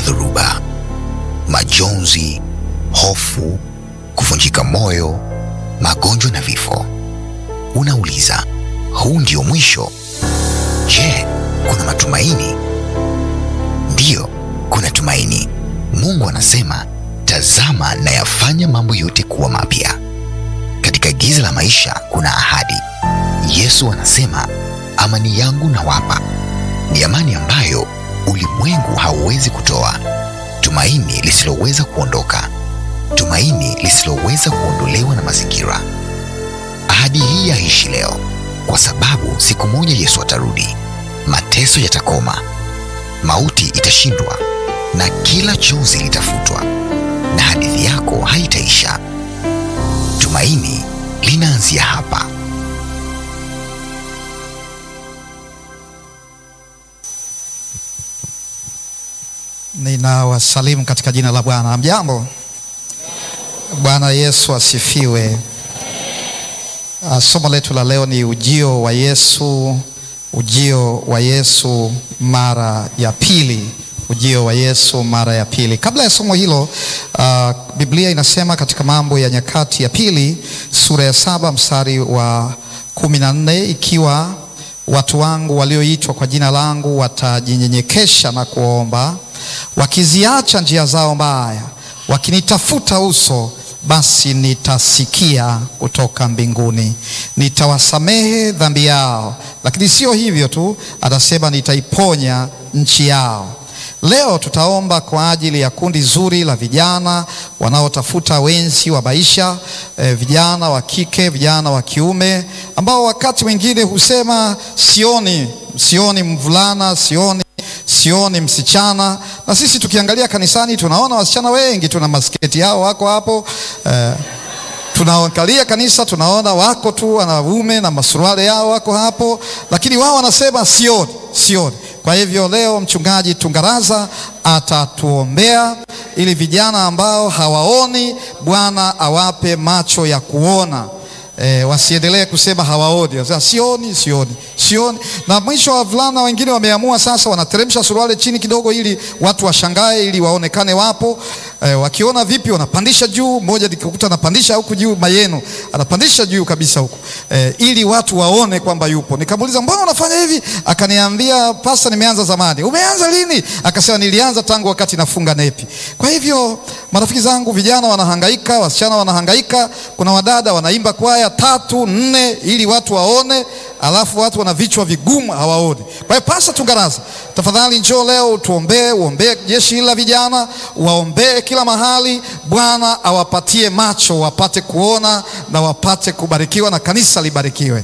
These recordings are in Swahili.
dhoruba, majonzi, hofu, kuvunjika moyo, magonjwa na vifo. Unauliza, huu ndio mwisho? Je, kuna matumaini? Ndiyo, kuna tumaini. Mungu anasema, tazama nayafanya mambo yote kuwa mapya. Katika giza la maisha kuna ahadi. Yesu anasema, amani yangu nawapa, ni amani ambayo ulimwengu hauwezi kutoa, tumaini lisiloweza kuondoka, tumaini lisiloweza kuondolewa na mazingira. Ahadi hii yaishi leo, kwa sababu siku moja Yesu atarudi, mateso yatakoma, mauti itashindwa, na kila chozi litafutwa, na hadithi yako haitaisha. Tumaini linaanzia hapa. Ninawasalimu katika jina la Bwana. Mjambo. Bwana Yesu asifiwe. Uh, somo letu la leo ni ujio wa Yesu, ujio wa Yesu mara ya pili, ujio wa Yesu mara ya pili. Kabla ya somo hilo, uh, Biblia inasema katika Mambo ya Nyakati ya Pili sura ya saba mstari wa kumi na nne ikiwa watu wangu walioitwa kwa jina langu watajinyenyekesha na kuomba wakiziacha njia zao mbaya, wakinitafuta uso, basi nitasikia kutoka mbinguni, nitawasamehe dhambi yao. Lakini sio hivyo tu, atasema nitaiponya nchi yao. Leo tutaomba kwa ajili ya kundi zuri la vijana wanaotafuta wenzi wa maisha, eh, vijana wa kike, vijana wa kiume ambao wakati mwingine husema sioni, sioni mvulana, sioni sioni msichana. Na sisi tukiangalia kanisani tunaona wasichana wengi, tuna masketi yao wako hapo eh, tunaangalia kanisa tunaona wako tu wanaume na masuruali yao wako hapo, lakini wao wanasema sioni, sioni. Kwa hivyo leo mchungaji Tungaraza atatuombea ili vijana ambao hawaoni, Bwana awape macho ya kuona. E, wasiendelee kusema hawaoni, wasema sioni, sioni, sioni. Na mwisho wavulana wengine wameamua sasa, wanateremsha suruali chini kidogo, ili watu washangae, ili waonekane wapo. E, wakiona vipi, wanapandisha juu. Mmoja nikikuta anapandisha huku juu, mayenu anapandisha juu kabisa huku, e, ili watu waone kwamba yupo. Nikamuuliza, mbona unafanya hivi? Akaniambia, pasta, nimeanza zamani. Umeanza lini? Akasema, nilianza tangu wakati nafunga nepi. Kwa hivyo marafiki zangu, vijana wanahangaika, wasichana wanahangaika, kuna wadada wanaimba kwaya tatu nne ili watu waone, alafu watu wana vichwa vigumu hawaoni. Kwa hiyo Pasta Tungaraza, tafadhali njoo leo utuombee, uombee jeshi hili la vijana, waombee kila mahali. Bwana awapatie macho wapate kuona na wapate kubarikiwa na kanisa libarikiwe.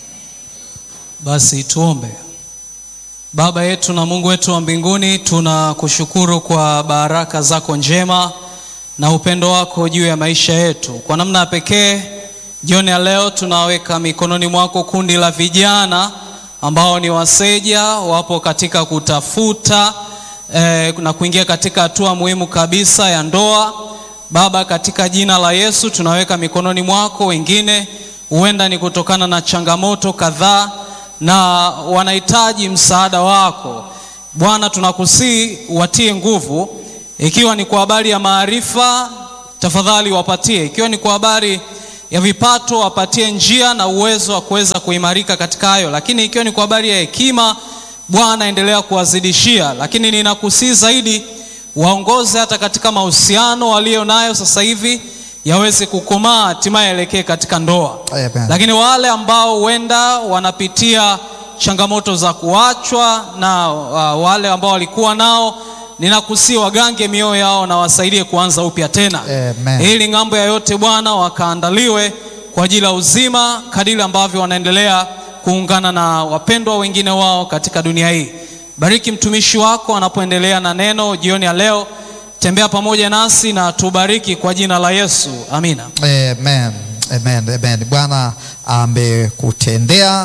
Basi tuombe. Baba yetu na Mungu wetu wa mbinguni, tunakushukuru kwa baraka zako njema na upendo wako juu ya maisha yetu. Kwa namna ya pekee jioni ya leo tunaweka mikononi mwako kundi la vijana ambao ni waseja, wapo katika kutafuta eh, na kuingia katika hatua muhimu kabisa ya ndoa. Baba, katika jina la Yesu tunaweka mikononi mwako. Wengine huenda ni kutokana na changamoto kadhaa na wanahitaji msaada wako Bwana, tunakusii watie nguvu, ikiwa ni kwa habari ya maarifa, tafadhali wapatie, ikiwa ni kwa habari ya vipato wapatie njia na uwezo wa kuweza kuimarika katika hayo, lakini ikiwa ni kwa habari ya hekima, Bwana endelea kuwazidishia. Lakini ninakusii zaidi, waongoze hata katika mahusiano walio nayo sasa hivi yaweze kukomaa, hatimaye elekee katika ndoa. Amen. Lakini wale ambao huenda wanapitia changamoto za kuachwa na uh, wale ambao walikuwa nao ninakusii wagange mioyo yao na wasaidie kuanza upya tena Amen. ili ng'ambo ya yote Bwana wakaandaliwe kwa ajili ya uzima kadiri ambavyo wanaendelea kuungana na wapendwa wengine wao katika dunia hii. Bariki mtumishi wako anapoendelea na neno jioni ya leo, tembea pamoja nasi na tubariki kwa jina la Yesu, amina. Amen. Amen. Amen. Bwana amekutendea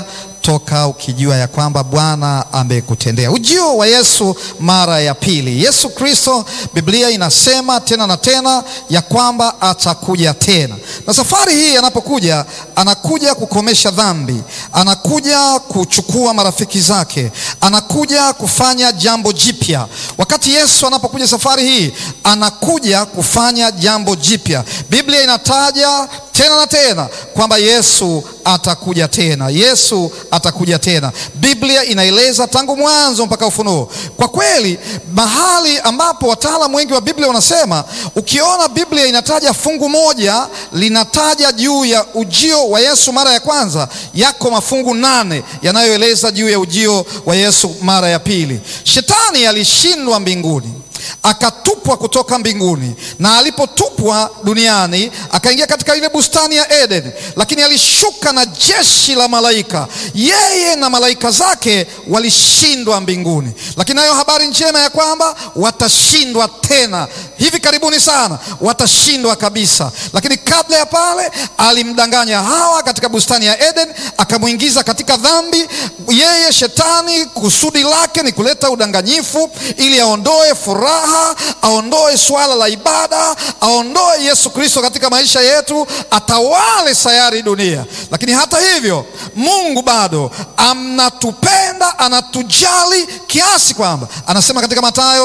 kutoka ukijua ya kwamba Bwana amekutendea. Ujio wa Yesu mara ya pili. Yesu Kristo, Biblia inasema tena na tena ya kwamba atakuja tena, na safari hii anapokuja, anakuja kukomesha dhambi, anakuja kuchukua marafiki zake, anakuja kufanya jambo jipya. Wakati Yesu anapokuja safari hii, anakuja kufanya jambo jipya. Biblia inataja tena na tena kwamba Yesu atakuja tena, Yesu atakuja tena. Biblia inaeleza tangu mwanzo mpaka Ufunuo. Kwa kweli, mahali ambapo wataalamu wengi wa Biblia wanasema, ukiona Biblia inataja fungu moja linataja juu ya ujio wa Yesu mara ya kwanza, yako mafungu nane yanayoeleza juu ya ujio wa Yesu mara ya pili. Shetani alishindwa mbinguni akatupwa kutoka mbinguni, na alipotupwa duniani akaingia katika ile bustani ya Eden, lakini alishuka na jeshi la malaika. Yeye na malaika zake walishindwa mbinguni, lakini nayo habari njema ya kwamba watashindwa tena hivi karibuni sana, watashindwa kabisa. Lakini kabla ya pale, alimdanganya Hawa katika bustani ya Eden, akamwingiza katika dhambi. Yeye shetani, kusudi lake ni kuleta udanganyifu ili aondoe furaha, aondoe swala la ibada, aondoe Yesu Kristo katika maisha yetu, atawale sayari dunia. Lakini hata hivyo, Mungu bado anatupenda, anatujali kiasi kwamba anasema katika Mathayo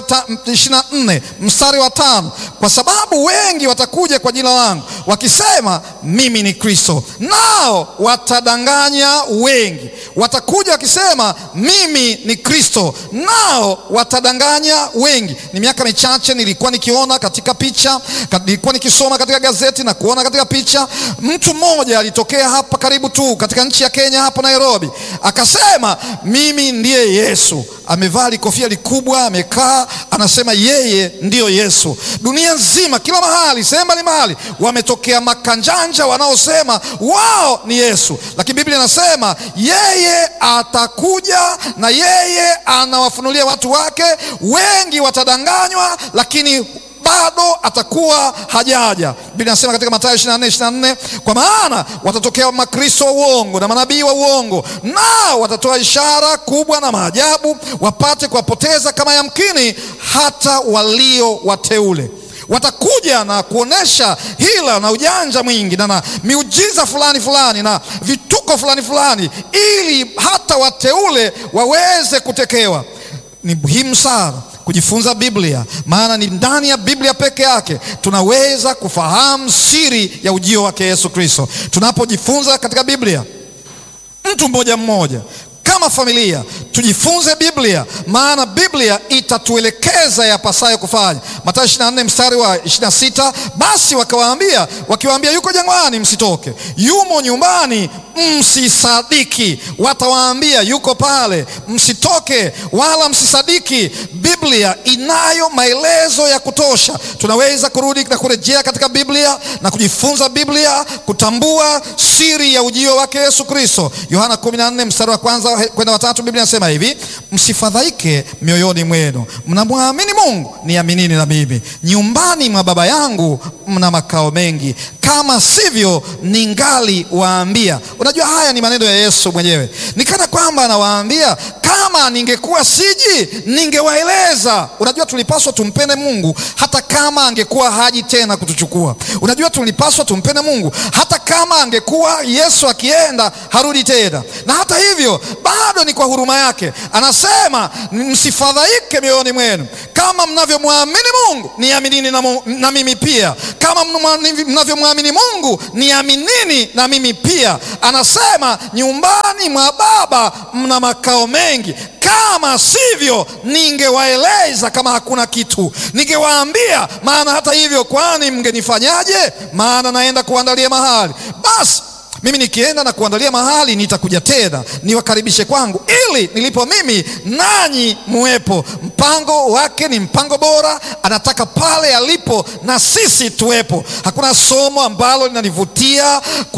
24 mstari wa tano, kwa sababu wengi watakuja kwa jina langu wakisema mimi ni Kristo, nao watadanganya wengi. Watakuja wakisema mimi ni Kristo, nao watadanganya wengi. Ni miaka michache nilikuwa nikiona katika picha, nilikuwa nikisoma katika gazeti na kuona katika picha, mtu mmoja alitokea hapa karibu tu katika nchi ya Kenya, hapa Nairobi, akasema mimi ndiye Yesu. Amevaa likofia likubwa, amekaa, anasema yeye ndiyo Yesu. Dunia nzima, kila mahali, sehemu mbalimbali, wametokea makanjanja wanaosema wao ni Yesu, lakini Biblia inasema yeye atakuja na yeye anawafunulia watu wake. Wengi watadanganywa, lakini bado atakuwa hajaja. Biblia inasema katika Mathayo 24 24, kwa maana watatokea makristo wa uongo na manabii wa uongo, nao watatoa ishara kubwa na maajabu, wapate kuwapoteza kama yamkini hata walio wateule. Watakuja na kuonesha hila na ujanja mwingi na, na miujiza fulani fulani na vituko fulani fulani, ili hata wateule waweze kutekewa. Ni muhimu sana kujifunza Biblia, maana ni ndani ya Biblia peke yake tunaweza kufahamu siri ya ujio wake Yesu Kristo. Tunapojifunza katika Biblia, mtu mmoja mmoja kama familia tujifunze Biblia, maana Biblia itatuelekeza yapasayo kufanya. Mathayo 24 mstari wa 26, basi wakawaambia wakiwaambia, yuko jangwani, msitoke; yumo nyumbani, msisadiki. Watawaambia yuko pale, msitoke wala msisadiki. Biblia inayo maelezo ya kutosha. Tunaweza kurudi na kurejea katika Biblia na kujifunza Biblia, kutambua siri ya ujio wake Yesu Kristo. Yohana 14 mstari wa kwanza kwenda watatu, Biblia inasema hivi, msifadhaike mioyoni mwenu, mnamwamini Mungu, niaminini na mimi. Nyumbani mwa Baba yangu mna makao mengi, kama sivyo ningali waambia. Unajua, haya ni maneno ya Yesu mwenyewe, ni kana kwamba anawaambia kama ningekuwa siji ningewaeleza. Unajua, tulipaswa tumpende Mungu hata kama angekuwa haji tena kutuchukua. Unajua, tulipaswa tumpende Mungu hata kama angekuwa Yesu akienda harudi tena, na hata hivyo bado ni kwa huruma yake anasema, msifadhaike mioyoni mwenu, kama mnavyomwamini Mungu niaminini na, na mimi pia. Kama mnavyomwamini Mungu niaminini na mimi pia. Anasema nyumbani mwa Baba mna makao mengi kama sivyo ningewaeleza. Kama hakuna kitu ningewaambia. Maana hata hivyo, kwani mngenifanyaje? Maana naenda kuandalia mahali. Basi mimi nikienda na kuandalia mahali, nitakuja tena niwakaribishe kwangu, ili nilipo mimi nanyi muwepo. Mpango wake ni mpango bora, anataka pale alipo na sisi tuwepo. Hakuna somo ambalo linanivutia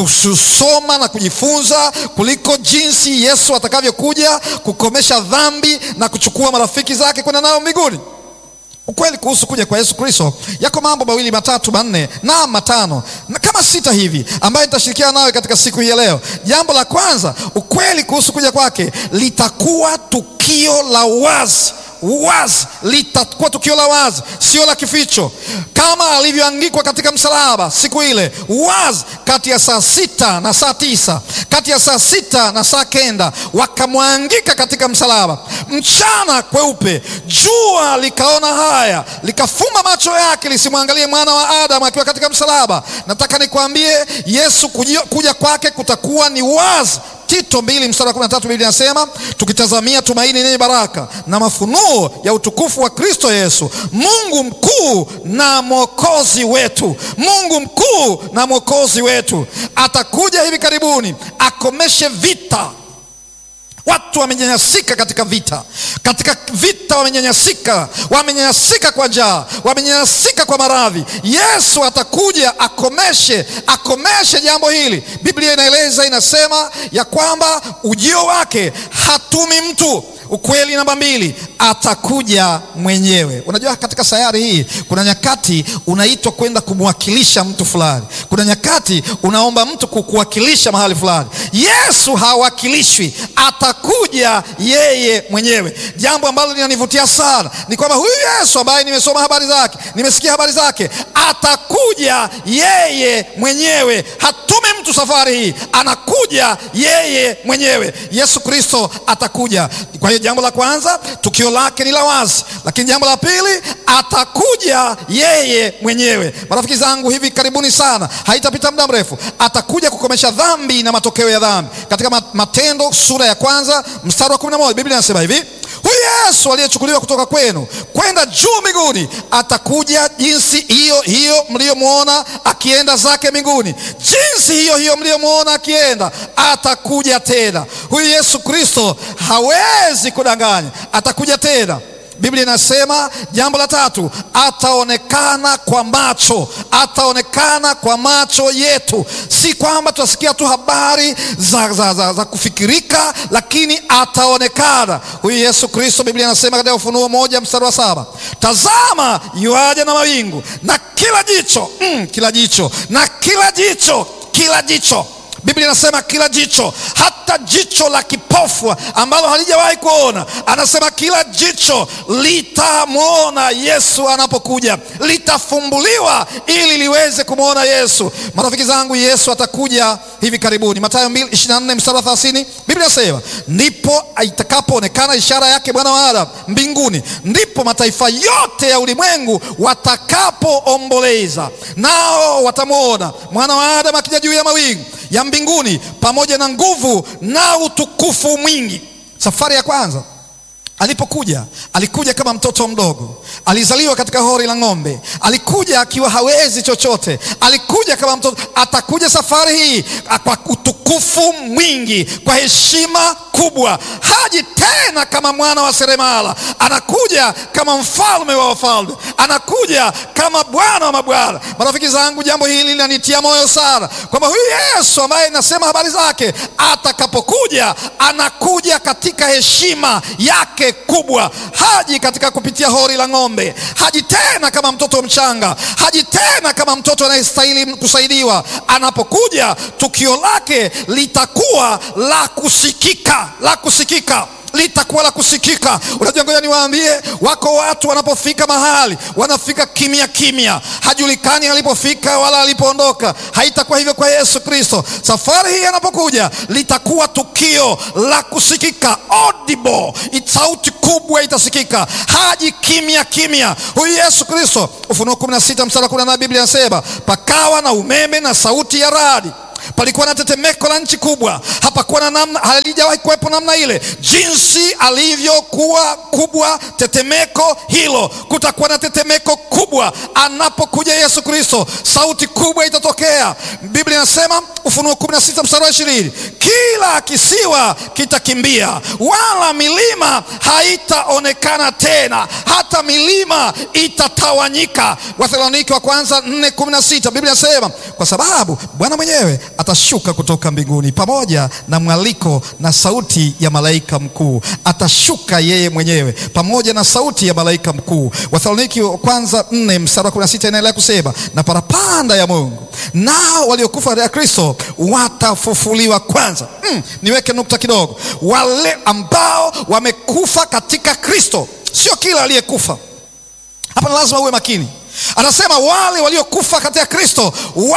kusoma na kujifunza kuliko jinsi Yesu atakavyokuja kukomesha dhambi na kuchukua marafiki zake kwenda nao mbinguni. Ukweli kuhusu kuja kwa Yesu Kristo, yako mambo mawili matatu manne na matano na kama sita hivi ambayo nitashirikiana nawe katika siku hii ya leo. Jambo la kwanza, ukweli kuhusu kuja kwake litakuwa tukio la wazi wazi, litakuwa tukio la wazi, sio la kificho, kama alivyoangikwa katika msalaba siku ile, wazi, kati ya saa sita na saa tisa kati ya saa sita na saa kenda wakamwangika katika msalaba, mchana kweupe, jua likaona haya, likafumba macho yake lisimwangalie mwana wa Adamu akiwa katika msalaba. Nataka nikwambie, Yesu kuja, kuja kwake kutakuwa ni wazi. Tito mbili mstari wa kumi na tatu Biblia inasema tukitazamia tumaini lenye baraka na mafunuo ya utukufu wa Kristo Yesu, Mungu mkuu na mwokozi wetu. Mungu mkuu na mwokozi wetu atakuja hivi karibuni akomeshe vita. Watu wamenyanyasika katika vita, katika vita wamenyanyasika, wamenyanyasika kwa njaa, wamenyanyasika kwa maradhi. Yesu atakuja akomeshe, akomeshe jambo hili. Biblia inaeleza, inasema ya kwamba ujio wake hatumi mtu. Ukweli namba mbili, atakuja mwenyewe. Unajua, katika sayari hii kuna nyakati unaitwa kwenda kumwakilisha mtu fulani, kuna nyakati unaomba mtu kukuwakilisha mahali fulani. Yesu hawakilishwi, atakuja yeye mwenyewe. Jambo ambalo linanivutia sana ni kwamba huyu Yesu ambaye nimesoma habari zake, nimesikia habari zake, atakuja yeye mwenyewe. Hatumi mtu safari hii, anakuja yeye mwenyewe. Yesu Kristo atakuja. Kwa hiyo jambo la kwanza, tukio lake ni la wazi, lakini jambo la pili, atakuja yeye mwenyewe. Marafiki zangu, hivi karibuni sana, haitapita muda mrefu, atakuja kukomesha dhambi na matokeo ya dhambi. Katika Matendo sura ya kwanza mstari wa kumi na moja Biblia inasema hivi Huyu Yesu aliyechukuliwa kutoka kwenu kwenda juu mbinguni atakuja jinsi hiyo hiyo mliyomwona akienda zake mbinguni, jinsi hiyo hiyo mliyomwona akienda, atakuja tena. Huyu Yesu Kristo hawezi kudanganya, atakuja tena. Biblia inasema jambo la tatu, ataonekana kwa macho, ataonekana kwa macho yetu. Si kwamba tutasikia tu habari za, za, za, za kufikirika, lakini ataonekana huyu Yesu Kristo. Biblia inasema katika Ufunuo moja mstari wa saba tazama yuaja na mawingu na kila jicho mm, kila jicho na kila jicho kila jicho Biblia inasema kila jicho, hata jicho la kipofu ambalo halijawahi kuona, anasema kila jicho litamwona Yesu anapokuja, litafumbuliwa ili liweze kumwona Yesu. Marafiki zangu, Yesu atakuja hivi karibuni. Mathayo 2:24 mstari wa 30, Biblia inasema ndipo itakapoonekana ishara yake Bwana wa Adamu mbinguni, ndipo mataifa yote ya ulimwengu watakapoomboleza, nao watamwona mwana wa Adamu akija juu ya mawingu ya mbinguni pamoja na nguvu na utukufu mwingi. Safari ya kwanza alipokuja, alikuja kama mtoto mdogo, alizaliwa katika hori la ng'ombe, alikuja akiwa hawezi chochote, alikuja kama mtoto. Atakuja safari hii kwa utukufu mwingi, kwa heshima kubwa. Haji tena kama mwana wa seremala, anakuja kama mfalme wa wafalme, anakuja kama Bwana wa mabwana. Marafiki zangu, jambo hili linanitia moyo sana kwamba huyu Yesu ambaye nasema habari zake, atakapokuja anakuja katika heshima yake kubwa. Haji katika kupitia hori la ng'ombe, haji tena kama mtoto mchanga, haji tena kama mtoto anayestahili kusaidiwa. Anapokuja tukio lake litakuwa la kusikika, la kusikika litakuwa la kusikika. Unajua, ngoja niwaambie, wako watu wanapofika mahali wanafika kimya kimya, hajulikani alipofika wala alipoondoka. Haitakuwa hivyo kwa Yesu Kristo. Safari hii anapokuja litakuwa tukio la kusikika, audible, sauti kubwa itasikika. Haji kimya kimya huyu Yesu Kristo. Ufunuo 16 mstari wa 18 Biblia inasema pakawa na umeme na sauti ya radi palikuwa na tetemeko la nchi kubwa, hapakuwa na namna, halijawahi kuwepo namna ile. Jinsi alivyokuwa kubwa tetemeko hilo, kutakuwa na tetemeko kubwa anapokuja Yesu Kristo. Sauti kubwa itatokea. Biblia inasema Ufunuo 16 mstari wa 20, kila kisiwa kitakimbia, wala milima haitaonekana tena, hata milima itatawanyika. Wathesalonike wa kwanza 4:16 Biblia inasema kwa sababu Bwana mwenyewe atashuka kutoka mbinguni pamoja na mwaliko na sauti ya malaika mkuu. Atashuka yeye mwenyewe pamoja na sauti ya malaika mkuu. Wathesaloniki wa kwanza nne mstari wa kumi na sita inaendelea kusema, na parapanda ya Mungu nao waliokufa katika Kristo watafufuliwa kwanza. Mm, niweke nukta kidogo. Wale ambao wamekufa katika Kristo, sio kila aliyekufa hapa, na lazima uwe makini. Anasema wale waliokufa katika Kristo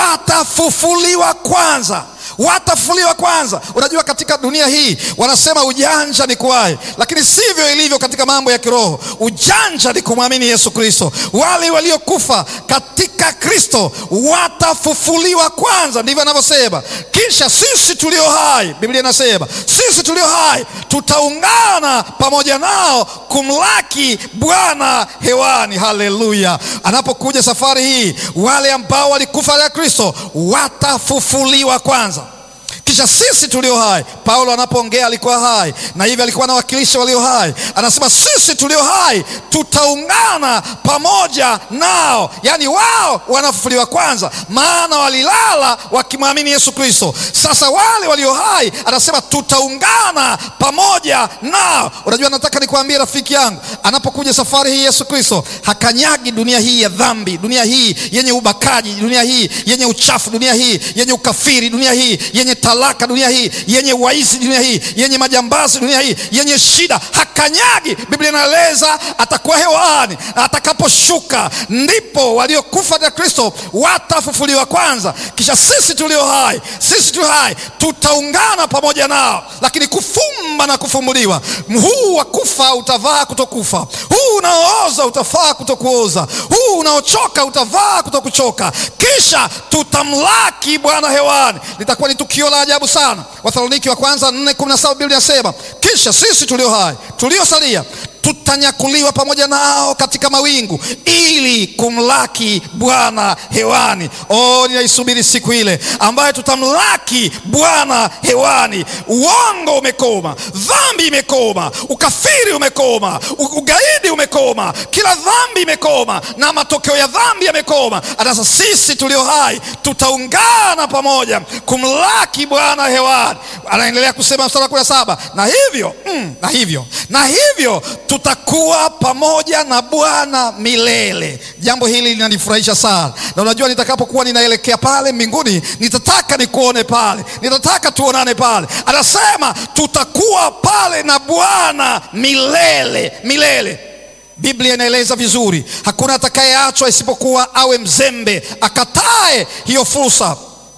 watafufuliwa kwanza watafufuliwa kwanza. Unajua, katika dunia hii wanasema ujanja ni kuwahi, lakini sivyo ilivyo katika mambo ya kiroho. Ujanja ni kumwamini Yesu Kristo. Wale waliokufa katika Kristo watafufuliwa kwanza, ndivyo anavyosema. Kisha sisi tulio hai, Biblia inasema sisi tulio hai tutaungana pamoja nao kumlaki Bwana hewani. Haleluya! Anapokuja safari hii, wale ambao walikufa katika Kristo watafufuliwa kwanza kisha sisi tulio hai. Paulo anapoongea alikuwa hai na hivyo alikuwa anawakilisha walio hai. Anasema sisi tulio hai tutaungana pamoja nao, yaani wao wanafufuliwa kwanza, maana walilala wakimwamini Yesu Kristo. Sasa wale walio hai anasema tutaungana pamoja nao. Unajua, nataka nikuambie rafiki yangu, anapokuja safari hii Yesu Kristo hakanyagi dunia hii ya dhambi, dunia hii yenye ubakaji, dunia hii yenye uchafu, dunia hii yenye ukafiri, dunia hii yenye talaka, dunia hii yenye waizi, dunia hii yenye majambazi, dunia hii yenye shida, hakanyagi. Biblia inaeleza atakuwa hewani, atakaposhuka ndipo waliokufa katika Kristo watafufuliwa kwanza, kisha sisi tulio hai, sisi tulio hai tutaungana pamoja nao. Lakini kufumba na kufumbuliwa, huu wa kufa utavaa kutokufa, huu unaooza utavaa kutokuoza, huu unaochoka utavaa kutokuchoka, kisha tutamlaki Bwana hewani. Litakuwa ni tukio la ajabu sana. Wathesaloniki wa kwanza 4:17 Biblia inasema kisha sisi tulio hai tuliosalia tutanyakuliwa pamoja nao katika mawingu ili kumlaki Bwana hewani. Oh, ninaisubiri siku ile ambayo tutamlaki Bwana hewani. Uongo umekoma, dhambi imekoma, ukafiri umekoma, ugaidi umekoma, kila dhambi imekoma na matokeo ya dhambi yamekoma. Sasa sisi tulio hai tutaungana pamoja kumlaki Bwana hewani. Anaendelea kusema mstari wa kumi na saba na hivyo mm, na hivyo na hivyo tutakuwa pamoja na Bwana milele. Jambo hili linanifurahisha sana, na unajua, nitakapokuwa ninaelekea pale mbinguni, nitataka nikuone pale, nitataka tuonane pale. Anasema tutakuwa pale na Bwana milele milele. Biblia inaeleza vizuri, hakuna atakayeachwa isipokuwa awe mzembe, akatae hiyo fursa.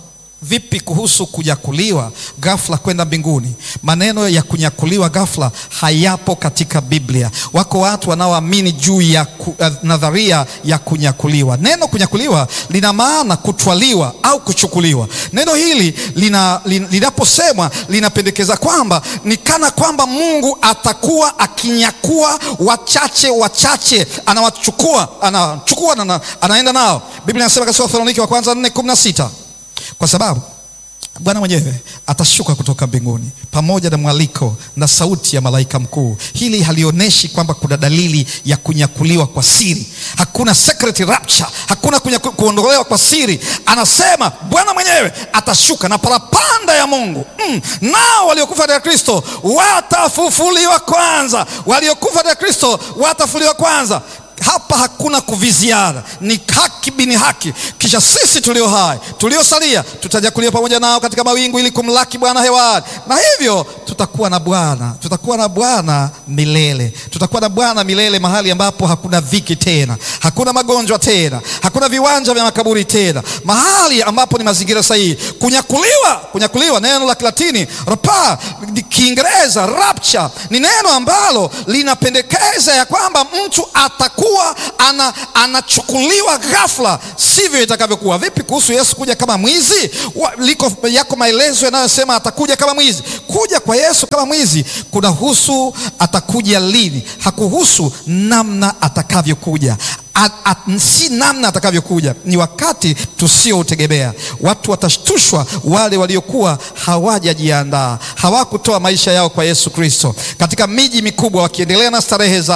Vipi kuhusu kunyakuliwa ghafla kwenda mbinguni? Maneno ya kunyakuliwa ghafla hayapo katika Biblia. Wako watu wanaoamini juu ya ku, uh, nadharia ya kunyakuliwa. Neno kunyakuliwa lina maana kutwaliwa au kuchukuliwa. Neno hili linaposemwa lina, linapendekeza kwamba ni kana kwamba Mungu atakuwa akinyakua wachache wachache, anawachukua anachukua na anaenda nao. Biblia inasema katika Wathesalonike wa kwanza 4:16 kwa sababu Bwana mwenyewe atashuka kutoka mbinguni pamoja na mwaliko na sauti ya malaika mkuu. Hili halionyeshi kwamba kuna dalili ya kunyakuliwa kwa siri. Hakuna secret rapture, hakuna kuondolewa kwa siri. Anasema Bwana mwenyewe atashuka na parapanda ya Mungu mm. Nao waliokufa katika Kristo watafufuliwa kwanza, waliokufa katika Kristo watafufuliwa kwanza. Hapa hakuna kuviziana, ni haki bini haki. Kisha sisi tulio hai tuliosalia tutanyakuliwa pamoja nao katika mawingu ili kumlaki Bwana hewani, na hivyo tutakuwa na Bwana, tutakuwa na Bwana milele, tutakuwa na Bwana milele, mahali ambapo hakuna dhiki tena, hakuna magonjwa tena, hakuna viwanja vya makaburi tena, mahali ambapo ni mazingira sahihi. Kunyakuliwa, kunyakuliwa, neno la Kilatini rapa, Kiingereza rapture, ni neno ambalo linapendekeza ya kwamba mtu atakuwa ana, anachukuliwa ghafla. Sivyo itakavyokuwa. Vipi kuhusu Yesu kuja kama mwizi? Liko yako maelezo yanayosema atakuja kama mwizi. Kuja kwa Yesu kama mwizi kunahusu atakuja lini, hakuhusu namna atakavyokuja. At, at, si namna atakavyokuja, ni wakati tusioutegemea. Watu watashtushwa, wale waliokuwa hawajajiandaa, hawakutoa maisha yao kwa Yesu Kristo katika miji mikubwa, wakiendelea na starehe zao,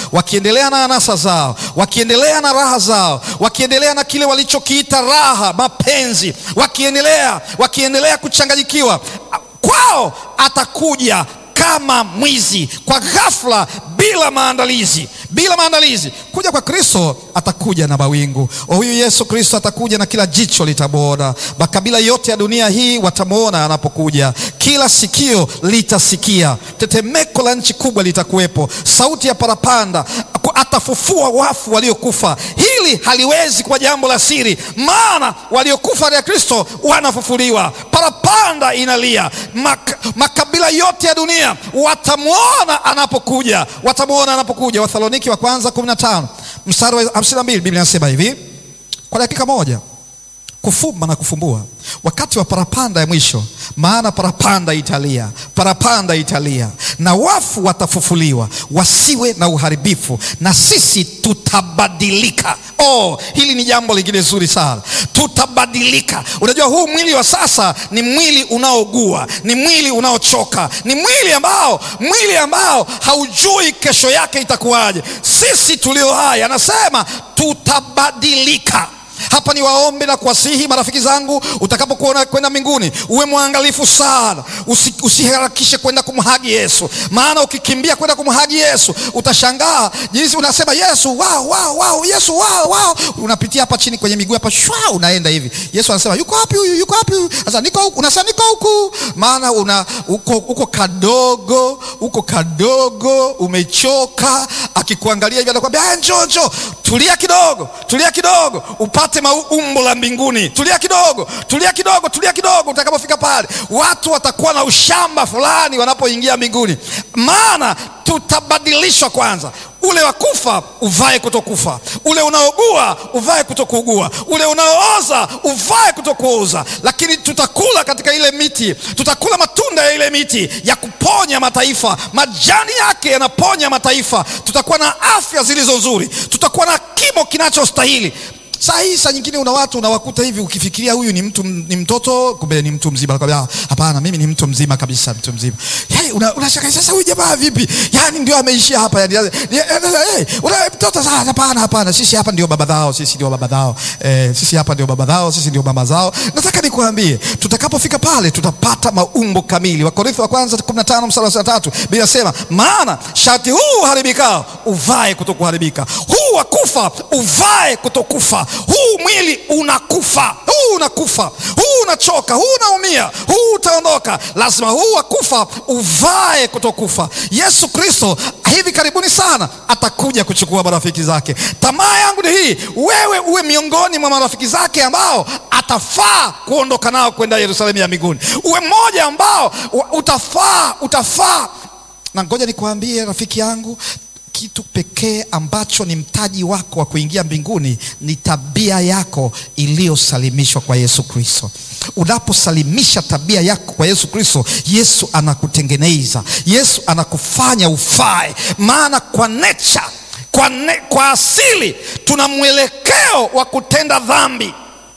wakiendelea na anasa zao, wakiendelea na raha zao, wakiendelea na kile walichokiita raha, mapenzi, wakiendelea wakiendelea kuchanganyikiwa, kwao atakuja kama mwizi kwa ghafla, bila maandalizi, bila maandalizi. Kuja kwa Kristo atakuja na mawingu. Huyu Yesu Kristo atakuja na kila jicho litamwona, makabila yote ya dunia hii watamwona anapokuja, kila sikio litasikia, tetemeko la nchi kubwa litakuwepo, sauti ya parapanda, atafufua wafu waliokufa. Hili haliwezi kuwa jambo la siri, maana waliokufa katika Kristo wanafufuliwa. Parapanda inalia, Mak makabila yote ya dunia watamwona anapokuja, watamwona anapokuja. Wathesaloniki wa kwanza 15 mstari wa 52, Biblia inasema hivi, kwa dakika moja kufumba na kufumbua wakati wa parapanda ya mwisho, maana parapanda italia, parapanda italia, na wafu watafufuliwa, wasiwe na uharibifu, na sisi tutabadilika. Oh, hili ni jambo lingine zuri sana, tutabadilika. Unajua, huu mwili wa sasa ni mwili unaogua, ni mwili unaochoka, ni mwili ambao mwili ambao haujui kesho yake itakuwaje. Sisi tulio hai, anasema tutabadilika. Hapa ni waombe na kuwasihi marafiki zangu, utakapokuona kwenda mbinguni uwe mwangalifu sana, usi, usiharakishe kwenda kumhagi Yesu, maana ukikimbia kwenda kumhagi Yesu utashangaa jinsi unasema Yesu wow, wow, wow, Yesu wow, wow. Unapitia hapa chini kwenye miguu hapa shwa, unaenda hivi. Yesu anasema yuko wapi huyu? Yuko wapi huyu? Sasa niko huku, unasema niko huku, maana una uko, uko kadogo, uko kadogo, umechoka. Akikuangalia hivi anakuambia njoo, njoo, tulia kidogo, tulia kidogo upate maumbo la mbinguni. Tulia kidogo, tulia kidogo, tulia kidogo. Utakapofika pale, watu watakuwa na ushamba fulani wanapoingia mbinguni, maana tutabadilishwa kwanza. Ule wa kufa uvae kutokufa, ule unaogua uvae kutokuugua, ule unaooza uvae kutokuoza. Lakini tutakula katika ile miti, tutakula matunda ya ile miti ya kuponya mataifa, majani yake yanaponya mataifa. Tutakuwa na afya zilizo nzuri, tutakuwa na kimo kinachostahili. Saa hii saa nyingine una watu unawakuta hivi, ukifikiria huyu ni mtu ni mtoto, kumbe ni mtu mzima. Nakwambia hapana, mimi ni mtu mzima kabisa, mtu mzima. Hey, unashaka una sasa, huyu jamaa vipi? Yani ndio ameishia hapa yani, hey, una mtoto sasa? Hapana, hapana, sisi hapa ndio baba zao, sisi ndio baba zao, eh, sisi hapa ndio baba zao, sisi ndio mama zao. Nataka nikuambie, tutakapofika pale tutapata maumbo kamili. Wakorintho wa kwanza 15 mstari wa 3 Biblia inasema, maana shati huu haribikao uvae kutokuharibika, huu wa kufa uvae kutokufa huu mwili unakufa, huu unakufa, huu unachoka, huu unaumia, huu utaondoka. Lazima huu wa kufa uvae kutokufa. Yesu Kristo hivi karibuni sana atakuja kuchukua marafiki zake. Tamaa yangu ni hii, wewe uwe miongoni mwa marafiki zake ambao atafaa kuondoka nao kwenda Yerusalemu ya mbinguni, uwe mmoja ambao utafaa, utafaa. Na ngoja nikuambie rafiki yangu kitu pekee ambacho ni mtaji wako wa kuingia mbinguni ni tabia yako iliyosalimishwa kwa Yesu Kristo. Unaposalimisha tabia yako kwa Yesu Kristo, Yesu anakutengeneza, Yesu anakufanya ufae. Maana kwa nature, kwa, ne, kwa asili tuna mwelekeo wa kutenda dhambi.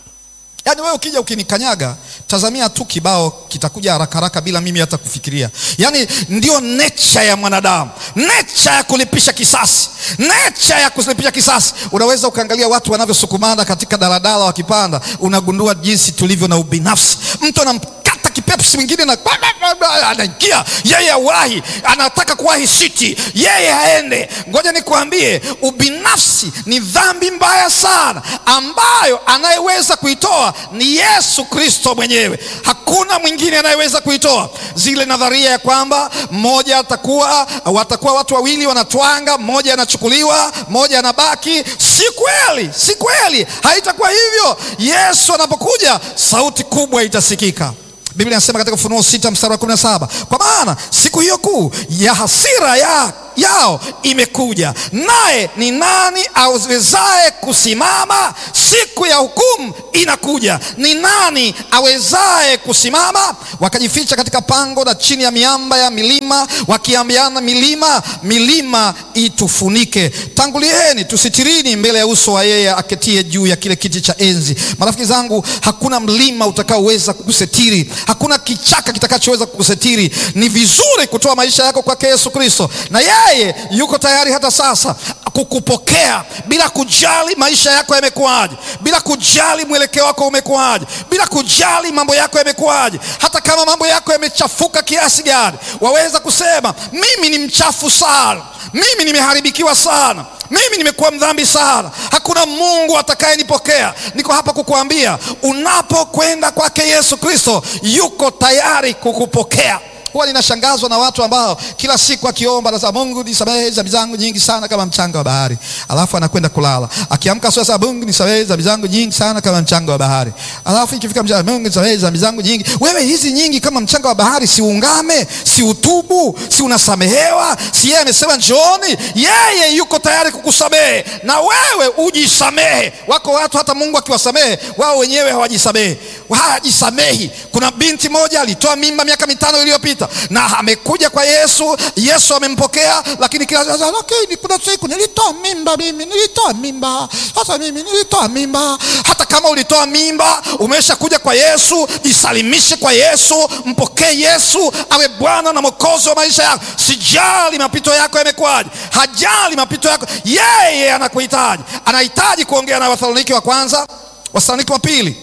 Yaani wewe ukija ukinikanyaga, tazamia tu kibao kitakuja haraka haraka bila mimi hata kufikiria. Yaani ndio nature ya mwanadamu, nature ya kulipisha kisasi, nature ya kulipisha kisasi. Unaweza ukaangalia watu wanavyosukumana katika daladala wakipanda, unagundua jinsi tulivyo na ubinafsi. Mtu anamkata kipepsi mwingine na anaingia yeye, awahi, anataka kuwahi siti, yeye haende. Ngoja nikuambie, ubinafsi ni dhambi mbaya sana, ambayo anayeweza kuitoa ni Yesu Kristo mwenyewe. Hakuna mwingine anayeweza kuitoa. Zile nadharia ya kwamba mmoja atakuwa, watakuwa watu wawili wanatwanga, mmoja anachukuliwa, mmoja anabaki, si kweli, si kweli, haitakuwa hivyo. Yesu anapokuja, sauti kubwa itasikika. Biblia inasema katika Ufunuo sita mstari wa kumi na saba kwa maana siku hiyo kuu ya hasira ya yao imekuja, naye ni nani awezaye kusimama? Siku ya hukumu inakuja, ni nani awezaye kusimama? Wakajificha katika pango na chini ya miamba ya milima, wakiambiana, milima milima itufunike, tangulieni tusitirini mbele ya uso wa yeye aketie juu ya kile kiti cha enzi. Marafiki zangu, hakuna mlima utakaoweza kukusitiri, hakuna kichaka kitakachoweza kukusitiri. Ni vizuri kutoa maisha yako kwake Yesu Kristo, na yeye yeye yuko tayari hata sasa kukupokea bila kujali maisha yako yamekuwaje, bila kujali mwelekeo wako umekuwaje, bila kujali mambo yako yamekuwaje. Hata kama mambo yako yamechafuka kiasi gani, waweza kusema mimi ni mchafu sana, mimi nimeharibikiwa sana mimi nimekuwa mdhambi sana, hakuna Mungu atakayenipokea. Niko hapa kukuambia, unapokwenda kwake Yesu Kristo, yuko tayari kukupokea. Huwa ninashangazwa na watu ambao kila siku akiomba anasema Mungu nisamehe dhambi zangu nyingi sana kama mchanga wa bahari, alafu anakwenda kulala. Akiamka sasa, Mungu nisamehe dhambi zangu nyingi sana kama mchanga wa bahari, alafu ikifika mchana, Mungu nisamehe dhambi zangu nyingi. Wewe hizi nyingi kama mchanga wa bahari, si ungame, si utubu, si unasamehewa? Si yeye amesema njooni? Yeye yuko tayari kukusamehe na wewe ujisamehe. Wako watu hata Mungu akiwasamehe wao wenyewe hawajisamehe, hawajisamehi. Kuna binti moja alitoa mimba miaka mitano iliyopita na amekuja kwa Yesu. Yesu amempokea, lakini kila lakini kuna siku nilitoa mimba mimi, nilitoa mimba sasa, mimi nilitoa mimba. Hata kama ulitoa mimba, umesha kuja kwa Yesu, jisalimishe kwa Yesu, mpokee Yesu awe Bwana na Mwokozi wa maisha yako. Sijali mapito yako yamekuwaje, hajali mapito yako, yeye anakuhitaji. Anahitaji kuongea na Wathesalonike wa kwanza, Wathesalonike wa pili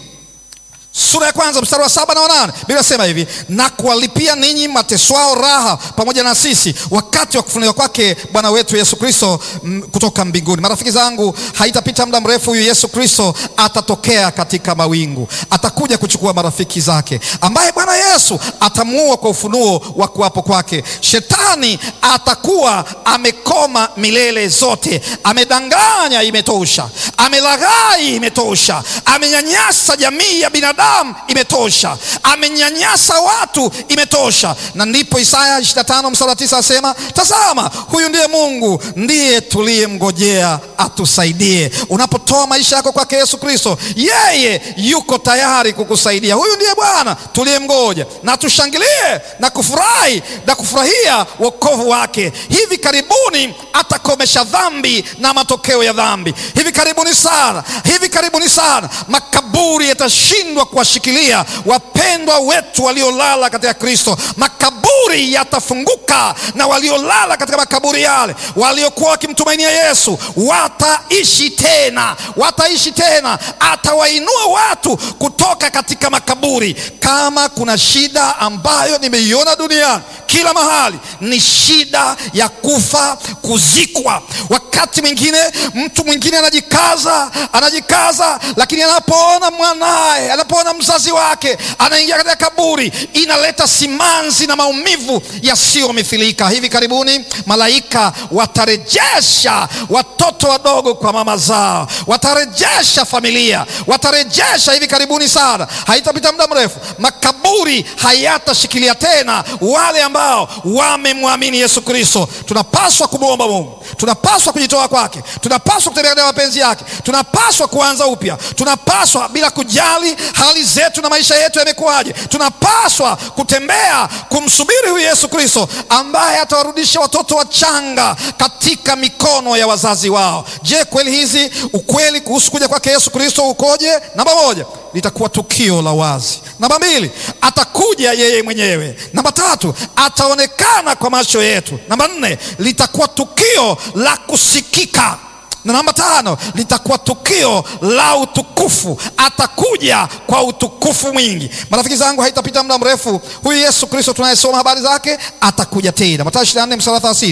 sura ya kwanza mstari wa saba na wanane Biblia inasema hivi, na kuwalipia ninyi mateswao raha pamoja na sisi wakati wa kufunuliwa kwake Bwana wetu Yesu Kristo kutoka mbinguni. Marafiki zangu, haitapita muda mrefu, huyu Yesu Kristo atatokea katika mawingu, atakuja kuchukua marafiki zake, ambaye Bwana Yesu atamuua kwa ufunuo wa kuwapo kwake. Shetani atakuwa amekoma milele zote, amedanganya, imetosha, amelaghai, imetosha, amenyanyasa jamii ya binadamu imetosha, amenyanyasa watu, imetosha. Na ndipo Isaya 25 mstari wa 9 asema, tazama, huyu ndiye Mungu, ndiye tuliyemngojea atusaidie. Unapotoa maisha yako kwake Yesu Kristo, yeye yuko tayari kukusaidia. Huyu ndiye Bwana tuliyemgoja, na tushangilie na kufurahi na kufurahia wokovu wake. Hivi karibuni atakomesha dhambi na matokeo ya dhambi. Hivi karibuni sana, hivi karibuni sana makaburi yatashindwa kuwashikilia wapendwa wetu waliolala katika Kristo. Makaburi yatafunguka na waliolala katika makaburi yale, waliokuwa wakimtumainia Yesu wataishi tena, wataishi tena. Atawainua watu kutoka katika makaburi. Kama kuna shida ambayo nimeiona duniani kila mahali ni shida ya kufa, kuzikwa. Wakati mwingine mtu mwingine anajikaza, anajikaza, lakini anapoona mwanaye, anapoona mzazi wake anaingia katika kaburi, inaleta simanzi na maumivu yasiyomithilika. Hivi karibuni malaika watarejesha watoto wadogo kwa mama zao, watarejesha familia, watarejesha hivi karibuni sana, haitapita muda mrefu, makaburi hayatashikilia tena wale ambao wamemwamini Yesu Kristo. Tunapaswa kumwomba Mungu, tunapaswa kujitoa kwake, tunapaswa kutembea katika mapenzi yake, tunapaswa kuanza upya, tunapaswa bila kujali hali zetu na maisha yetu yamekuwaje, tunapaswa kutembea kumsubiri huyu Yesu Kristo ambaye atawarudisha watoto wachanga katika mikono ya wazazi wao. Je, kweli hizi ukweli kuhusu kuja kwake Yesu Kristo ukoje? Namba moja, litakuwa tukio la wazi. Namba mbili, atakuja yeye mwenyewe. Namba tatu, ataonekana kwa macho yetu. Namba nne, litakuwa tukio la kusikika na namba tano litakuwa tukio la utukufu. Atakuja kwa utukufu mwingi. Marafiki zangu, haitapita muda mrefu, huyu Yesu Kristo tunayesoma habari zake atakuja tena. Mathayo 24 mstari wa 30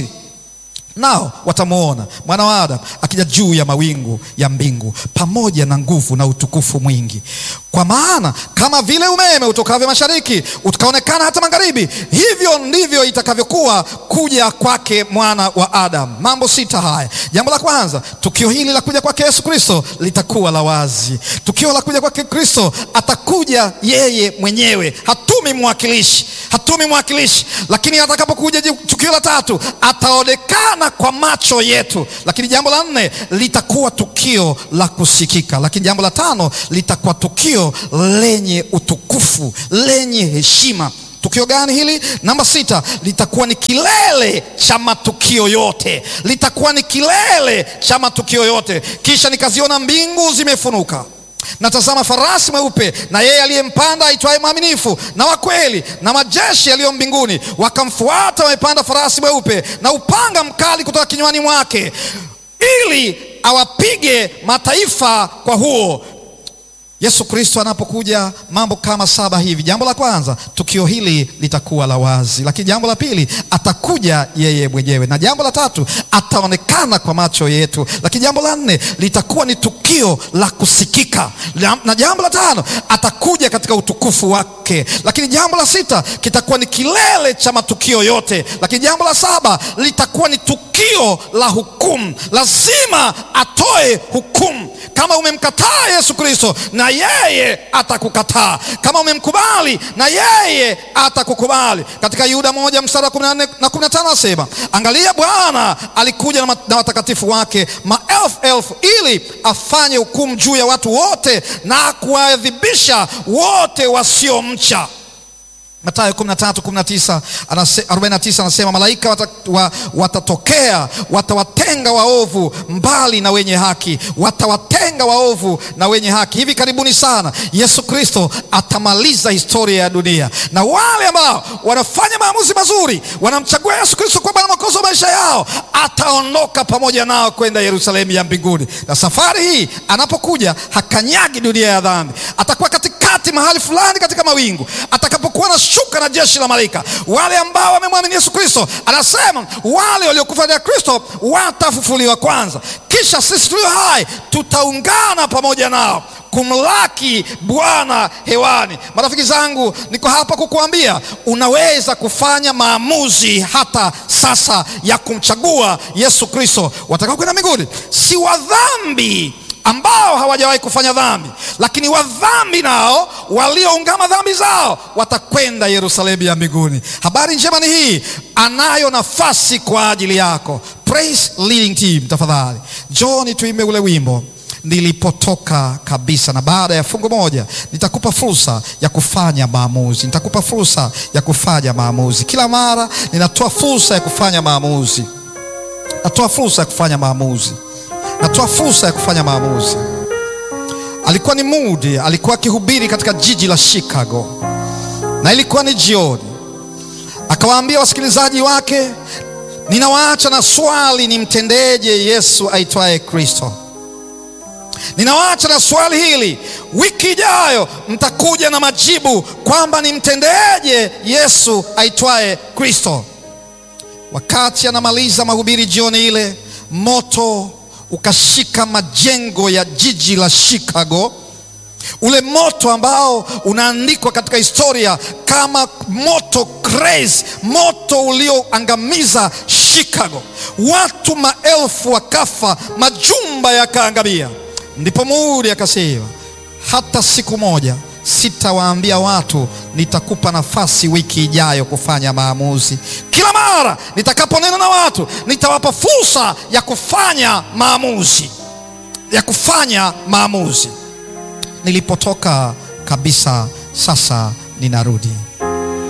nao watamwona mwana wa Adamu akija juu ya mawingu ya mbingu pamoja na nguvu na utukufu mwingi. Kwa maana kama vile umeme utokavyo mashariki ukaonekana hata magharibi, hivyo ndivyo itakavyokuwa kuja kwake mwana wa Adamu. Mambo sita haya. Jambo la kwanza, tukio hili la kuja kwake Yesu Kristo litakuwa la wazi. Tukio la kuja kwake Kristo, atakuja yeye mwenyewe, hatumi mwakilishi, hatumi mwakilishi. Lakini atakapokuja, tukio la tatu, ataonekana kwa macho yetu. Lakini jambo la nne litakuwa tukio la kusikika. Lakini jambo la tano litakuwa tukio lenye utukufu, lenye heshima. Tukio gani hili? Namba sita, litakuwa ni kilele cha matukio yote, litakuwa ni kilele cha matukio yote. Kisha nikaziona mbingu zimefunuka na tazama farasi mweupe na yeye aliyempanda aitwaye mwaminifu na wa kweli, na majeshi yaliyo mbinguni wakamfuata, wamepanda farasi mweupe, na upanga mkali kutoka kinywani mwake, ili awapige mataifa kwa huo. Yesu Kristo anapokuja, mambo kama saba hivi. Jambo la kwanza, tukio hili litakuwa la wazi, lakini jambo la pili, atakuja yeye mwenyewe, na jambo la tatu, ataonekana kwa macho yetu, lakini jambo la nne, litakuwa ni tukio la kusikika, na jambo la tano, atakuja katika utukufu wake, lakini jambo la sita, kitakuwa ni kilele cha matukio yote, lakini jambo la saba, litakuwa ni tukio la hukumu. Lazima atoe hukumu. Kama umemkataa Yesu Kristo na yeye atakukataa. Kama umemkubali na yeye atakukubali. Katika Yuda moja mstari wa 14 na 15 anasema, angalia, Bwana alikuja na, na watakatifu wake maelfu elfu, ili afanye hukumu juu ya watu wote na kuwaadhibisha wote wasiomcha. Mathayo 13:19 49 anasema malaika wata, wa, watatokea watawatenga waovu mbali na wenye haki, watawatenga waovu na wenye haki. Hivi karibuni sana Yesu Kristo atamaliza historia ya dunia, na wale ambao wanafanya maamuzi mazuri, wanamchagua Yesu Kristo kwa Bwana Mwokozi wa maisha yao, ataondoka pamoja nao kwenda Yerusalemu ya mbinguni. Na safari hii anapokuja, hakanyagi dunia ya dhambi, atakuwa katikati mahali fulani katika mawingu, atakapokuwa na shuka na jeshi la malaika. Wale ambao wamemwamini Yesu Kristo, anasema wale waliokufa na Kristo watafufuliwa kwanza, kisha sisi tulio hai tutaungana pamoja nao kumlaki Bwana hewani. Marafiki zangu, niko hapa kukuambia unaweza kufanya maamuzi hata sasa ya kumchagua Yesu Kristo. Watakao kwenda mbinguni si wa dhambi ambao hawajawahi kufanya dhambi, lakini wadhambi nao walioungama dhambi zao watakwenda Yerusalemu ya mbinguni. Habari njema ni hii, anayo nafasi kwa ajili yako. Praise leading team, tafadhali John, tuimbe ule wimbo nilipotoka kabisa. Na baada ya fungu moja nitakupa fursa ya kufanya maamuzi, nitakupa fursa ya kufanya maamuzi. Kila mara ninatoa fursa ya kufanya maamuzi, natoa fursa ya kufanya maamuzi natoa fursa ya kufanya maamuzi. Alikuwa ni Moody, alikuwa akihubiri katika jiji la Chicago, na ilikuwa ni jioni. Akawaambia wasikilizaji wake, ninawaacha na swali, nimtendeje Yesu aitwaye Kristo? Ninawaacha na swali hili, wiki ijayo mtakuja na majibu kwamba nimtendeje Yesu aitwaye Kristo. Wakati anamaliza mahubiri jioni ile, moto ukashika majengo ya jiji la Chicago, ule moto ambao unaandikwa katika historia kama moto crazy, moto ulioangamiza Chicago. Watu maelfu wakafa, majumba yakaangamia. Ndipo Moody akasema, hata siku moja sitawaambia watu nitakupa nafasi wiki ijayo kufanya maamuzi. Kila mara nitakaponena na watu nitawapa fursa ya kufanya maamuzi, ya kufanya maamuzi. Nilipotoka kabisa, sasa ninarudi.